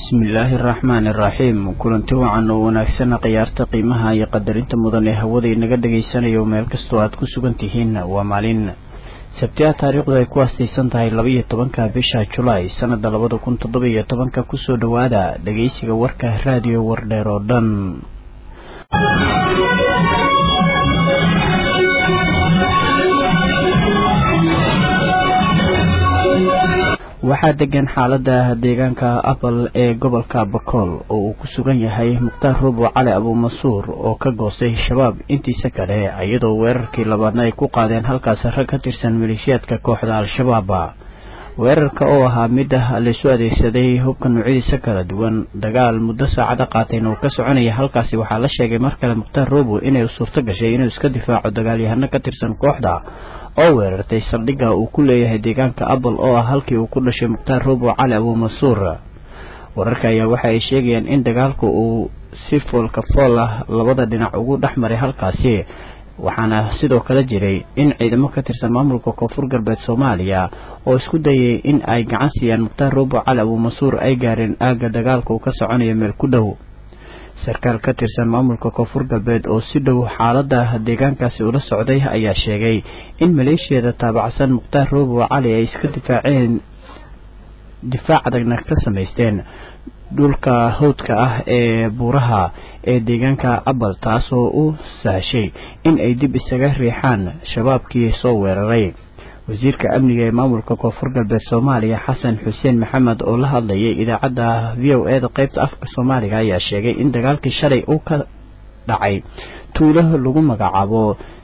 bismillaahi araxmaani iraxiim kulanti wacan oo wanaagsan khiyaarta qiimaha iyo qadarinta mudan ee hawada inaga dhagaysanayo meel kastoo aad ku sugan tihiin waa maalin sabtiha taariikhdu ay ku aastaysan tahay labaiyo tobanka bisha julaay sanada labada kun toddoba iyo tobanka kusoo dhowaada dhageysiga warka raadiyo wardheer oo dhan waxaa degan xaalada deegaanka apple ee gobolka bakool oo uu ku sugan yahay mukhtaar rubo cali abuumasuur oo ka goostay shabaab intiisa kale iyadoo weerarkii labaadna ay ku qaadeen halkaas rag ka tirsan maleeshiyaadka kooxda al-shabaab weerarka oo ahaa mid laysu adeegsaday hubka noocyadiisa kala duwan dagaal muddo saacada qaatayna uu ka soconaya halkaasi waxaa la sheegay mar kale mukhtaar rubo inay suurto gashay inuu iska difaaco dagaalyahano ka tirsan kooxda oo weerartay saldhigga uu ku leeyahay deegaanka apple oo ah halkii uu ku dhashay mukhtaar rubo cali abuumasuur wararka ayaa waxa ay sheegayaan in dagaalku uu si foolka fool ah labada dhinac ugu dhex maray halkaasi waxaana sidoo kale jiray in ciidamo ka tirsan maamulka koonfur galbeed soomaaliya oo isku dayay in ay gacan siiyaan mukhtaar rubo cali abuumasuur ay gaareen aagga dagaalka uu ka soconayo meel ku dhow sarkaal ka tirsan maamulka koonfur galbeed oo si dhow xaalada deegaankaasi ula socday ayaa sheegay in maleeshiyada taabacsan mukhtaar rubo cali ay iska difaaceen difaac adagna ka samaysteen dhulka hawdka ah ee buuraha ee deegaanka abal taasoo u sahashay in ay dib isaga riixaan shabaabkii soo weeraray wasiirka amniga ee maamulka koonfur galbeed soomaaliya xasan xuseen maxamed oo la hadlayay idaacadda v o e da qeybta afka soomaaliga ayaa sheegay in dagaalkii shalay uu ka dhacay tuulo lagu magacaabo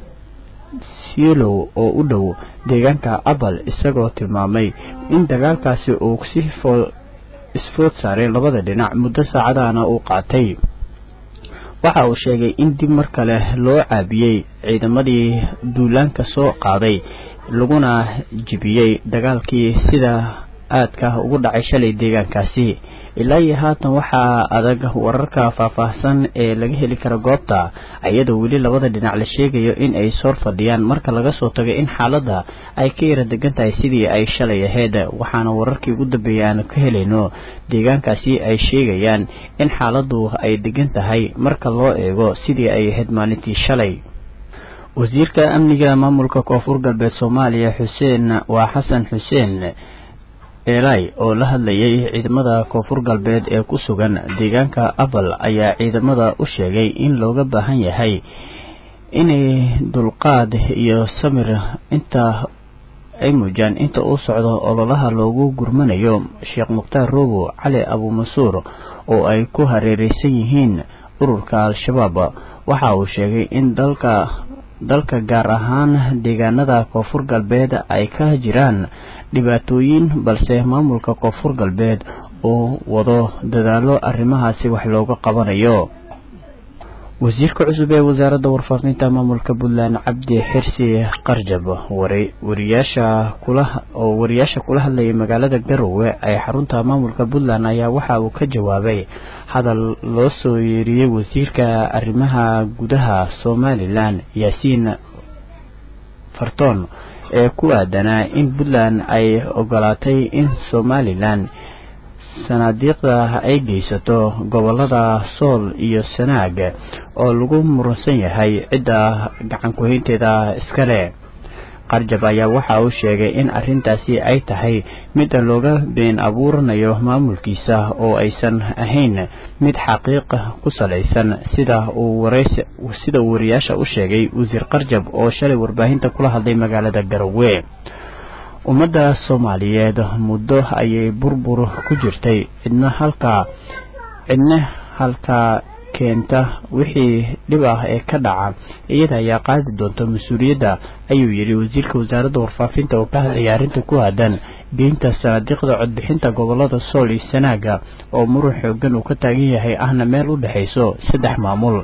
siilow oo u dhow deegaanka abal isagoo tilmaamay in dagaalkaasi uu si isfood saaray labada dhinac muddo saacadahana uu qaatay waxa uu sheegay in dib mar kale loo caabiyey ciidamadii duulaanka soo qaaday laguna jibiyey dagaalkii sida aadka ugu dhacay shalay deegaankaasi ilaa iyo haatan waxaa adag wararka faahfaahsan ee laga heli kara goobta iyadoo weli labada dhinac la sheegayo in ay soor fadhiyaan marka laga soo tago in xaaladda ay ka yara degan tahay sidii ay shalay ahayd waxaana wararkii ugu dambeeyay aanu ka helayno deegaankaasi ay sheegayaan in xaaladdu ay degan tahay marka loo eego sidii ay ahayd maalintii shalay wasiirka amniga maamulka koonfur galbeed soomaaliya xuseen waa xasan xuseen eelay oo la hadlayay ciidamada koonfur galbeed ee ku sugan deegaanka apple ayaa ciidamada u sheegay in looga baahan yahay inay dulqaad iyo samir inta ay muujaan inta uu socdo ololaha loogu gurmanayo sheekh mukhtaar robo cali abuumasuur oo ay ku hareereysan yihiin ururka al-shabaab waxa uu sheegay in dalka dalka gaar ahaan deegaanada koonfur galbeed ay ka jiraan dhibaatooyin balse maamulka koonfur galbeed uu wado dadaalo arrimahaasi wax looga qabanayo wasiirka cusub ee wasaaradda warfaafinta maamulka puntland cabdi xirsi qarjab wariyaasha kula oo wariyaasha kula hadlayay magaalada garowe ee xarunta maamulka puntland ayaa waxa uu ka jawaabay hadal loo soo yeeriyey wasiirka arrimaha gudaha somalilan yaasiin fartoon ee ku aadanaa in puntland ay ogolaatay in somalilan sanaadiiqda ay geysato gobolada sool iyo sanaag oo lagu muransan yahay cidda gacan ku-haynteeda iskale qarjab ayaa waxa uu sheegay in arrintaasi ay tahay midda looga been abuuranayo maamulkiisa oo aysan ahayn mid xaqiiqa ku salaysan sida uu sida uu wariyaasha u sheegay wasiir qarjab oo shalay warbaahinta kula hadlay magaalada garowe ummadda soomaaliyeed muddo ayay burbur ku jirtay cidna halkaa cidna halkaa keenta wixii dhib ah ee ka dhaca iyada ayaa qaadi doonta mas-uuliyadda ayuu yidhi wasiirka wasaaradda warfaafinta oo ka hadlaya arrinta ku aadan geynta sanaadiiqda codbixinta gobolada sool iyo sanaaga oo muran xoogan uu ka taagan yahay ahna meel u dhexayso saddex maamul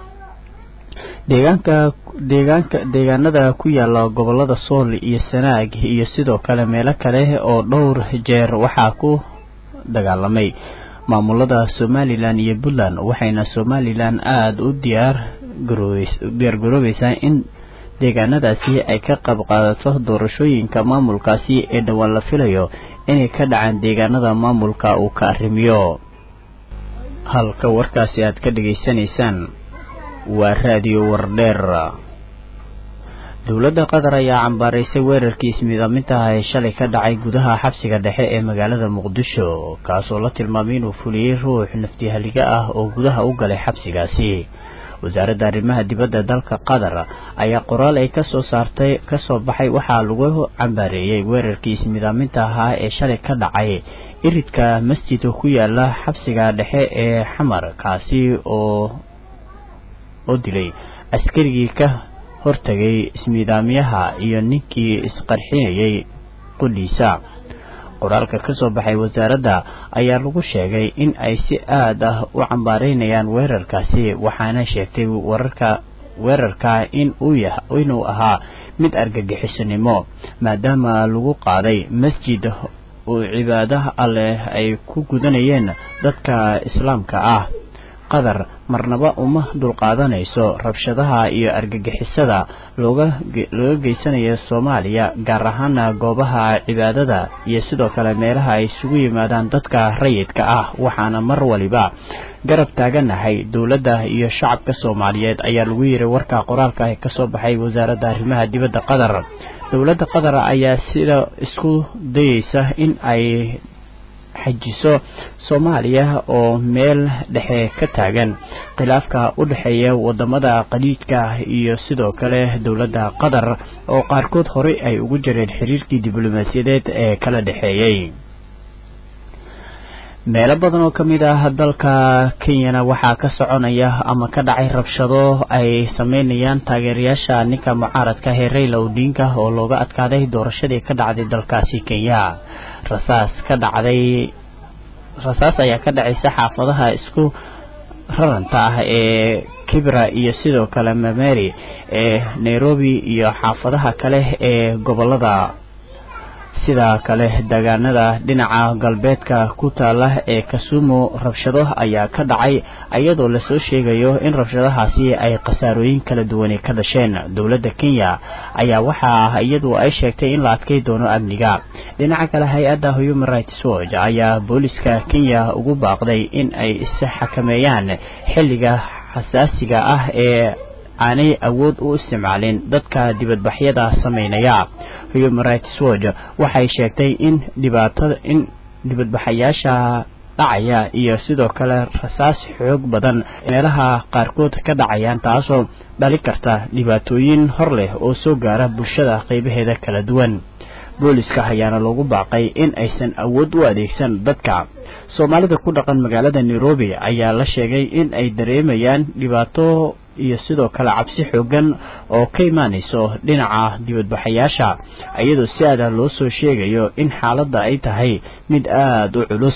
deegaanka deegaanka deegaanada ku yaala gobolada sool iyo sanaag iyo sidoo kale meelo kale oo dhowr jeer waxaa ku dagaalamay maamulada somalilan iyo puntland waxayna somalilan aada u diyaar diyaar garoobeysaa in deegaanadaasi ay ka qayb qaadato doorashooyinka maamulkaasi ee dhowaan la filayo inay ka dhacaan deegaanada maamulka uu ka arrimiyo halka warkaasi aad ka dhegaysanaysaan waa raadiyo wardheer dowladda qatar ayaa cambaaraysay weerarkii ismiidaamintaha ee shalay ka dhacay gudaha xabsiga dhexe ee magaalada muqdisho kaasoo la tilmaamay inuu fuliyey ruux naftihaliga ah oo gudaha u galay xabsigaasi wasaaradda arrimaha dibadda dalka qatar ayaa qoraal ay kasoo saartay kasoo baxay waxaa lagu cambaareeyey weerarkii ismiidaaminta ahaa ee shalay ka dhacay iridka masjidka ku yaala xabsiga dhexe ee xamar kaasi oo oo dilay askarigii ka hortagay ismiidaamyaha iyo ninkii isqarxinayay qudhiisa qoraalka ka soo baxay wasaaradda ayaa lagu sheegay in ay si aad ah u cambaareynayaan weerarkaasi waxaana sheegtay wararka weerarka in uu yah inuu ahaa mid argagixisanimo maadaama lagu qaaday masjid uu cibaadaha alleh ay ku gudanayeen dadka islaamka ah qatar marnaba uma dulqaadanayso rabshadaha iyo argagixisada looga looga geysanayo soomaaliya gaar ahaana goobaha cibaadada iyo sidoo kale meelaha ay isugu yimaadaan dadka rayidka ah waxaana mar waliba garab taaganahay dowladda iyo shacabka soomaaliyeed ayaa lagu yiri warka qoraalka ee kasoo baxay wasaaradda arrimaha dibadda qatar dowladda qatar ayaa sida isku dayeysa in ay xajiso soomaaliya oo meel dhexe ka taagan khilaafka u dhexeeya wadamada qaliijka iyo sidoo kale dowladda qatar oo qaarkood horey ay ugu jireen xiriirkii diblomaasiyadeed ee kala dhexeeyey meelo badan oo ka mid ah dalka kenyana waxaa ka soconaya ama ka dhacay rabshado ay sameynayaan taageerayaasha ninka mucaaradka ee rayla odinga oo looga adkaaday doorashadii ka dhacday dalkaasi kenya rasaas ka dhacday rasaas ayaa ka dhacaysa xaafadaha isku raranta ah ee kibra iyo sidoo kale mameri ee nairobi iyo xaafadaha kale ee gobolada sida kale deegaanada dhinaca galbeedka ku taala ee kasumu rabshado ayaa ka dhacay iyadoo lasoo sheegayo in rabshadahaasi ay khasaarooyin kala duwani ka dhasheen dowladda kenya ayaa waxaa iyadu ay sheegtay in la adkay doono amniga dhinaca kale hay-adda human rights watch ayaa booliska kenya ugu baaqday in ay isxakameeyaan xilliga xasaasiga ah ee aanay awood u isticmaalin dadka dibadbaxyada sameynaya human rights watch waxay sheegtay in dhibaatada in dibadbaxayaasha dhacaya iyo sidoo kale rasaas xoog badan meelaha qaarkood ka dhacayaan taasoo dhali karta dhibaatooyin hor leh oo soo gaara bulshada qeybaheeda kala duwan booliska ayaana loogu baaqay in aysan awood u adeegsan dadka soomaalida ku dhaqan magaalada nairobi ayaa la sheegay in ay dareemayaan dhibaato iyo sidoo kale cabsi xoogan oo ka imaanayso dhinaca dibadbaxayaasha iyadoo si aada loo soo sheegayo in xaaladda ay tahay mid aada u culus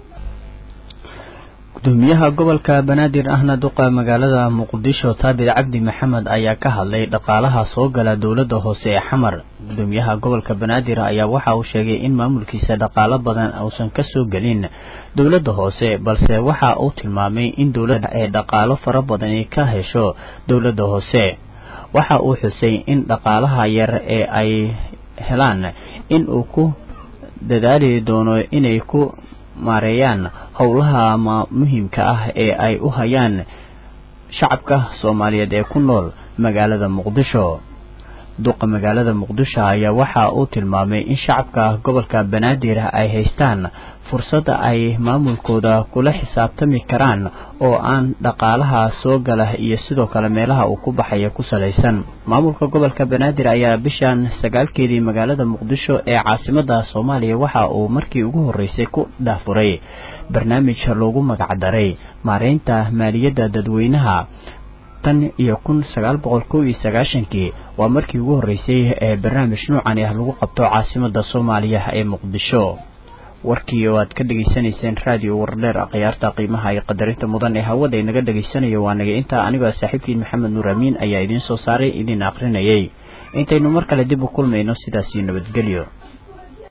gudoomiyaha gobolka banaadir ahna duqa magaalada muqdisho taabir cabdi maxamed ayaa ka hadlay dhaqaalaha soo gala dowladda hoose ee xamar gudoomiyaha gobolka banaadir ayaa waxa uu sheegay in maamulkiisa dhaqaalo badan uusan ka soo gelin dowladda hoose balse waxa uu tilmaamay in dowladda ay dhaqaalo fara badani ka hesho dowladda hoose waxa uu xusay in dhaqaalaha yar ee ay helaan in uu ku dadaali doono inay ku maareeyaan howlaha muhiimka ah ee ay u hayaan shacabka soomaaliyeed ee ku nool magaalada muqdisho duqa magaalada muqdisho ayaa waxa uu tilmaamay in shacabka gobolka banaadir ay haystaan fursadda ay maamulkooda kula xisaabtami karaan oo aan dhaqaalaha soo gala iyo sidoo kale meelaha uu ku baxaya ku salaysan maamulka gobolka banaadir ayaa bishan sagaalkeedii magaalada muqdisho ee caasimada soomaaliya waxa uu markii ugu horreysay ku dhaafuray barnaamij loogu magacdaray maareynta maaliyadda dadweynaha tan iyo kun sagaal boqol kow iyo sagaashankii waa markii ugu horreysay ee barnaamij noocani ah lagu qabto caasimada soomaaliya ee muqdisho warkii oo aad ka dhegaysanayseen raadiyo wardheer akhyaarta qiimaha iyo qadarinta mudan ee hawada inaga dhegaysanayo waa naga intaa anigoo saaxiibkiin maxamed nuur amiin ayaa idiin soo saaray idiin akrinayay intaynu mar kale dib u kulmayno sidaasiyo nabadgelyo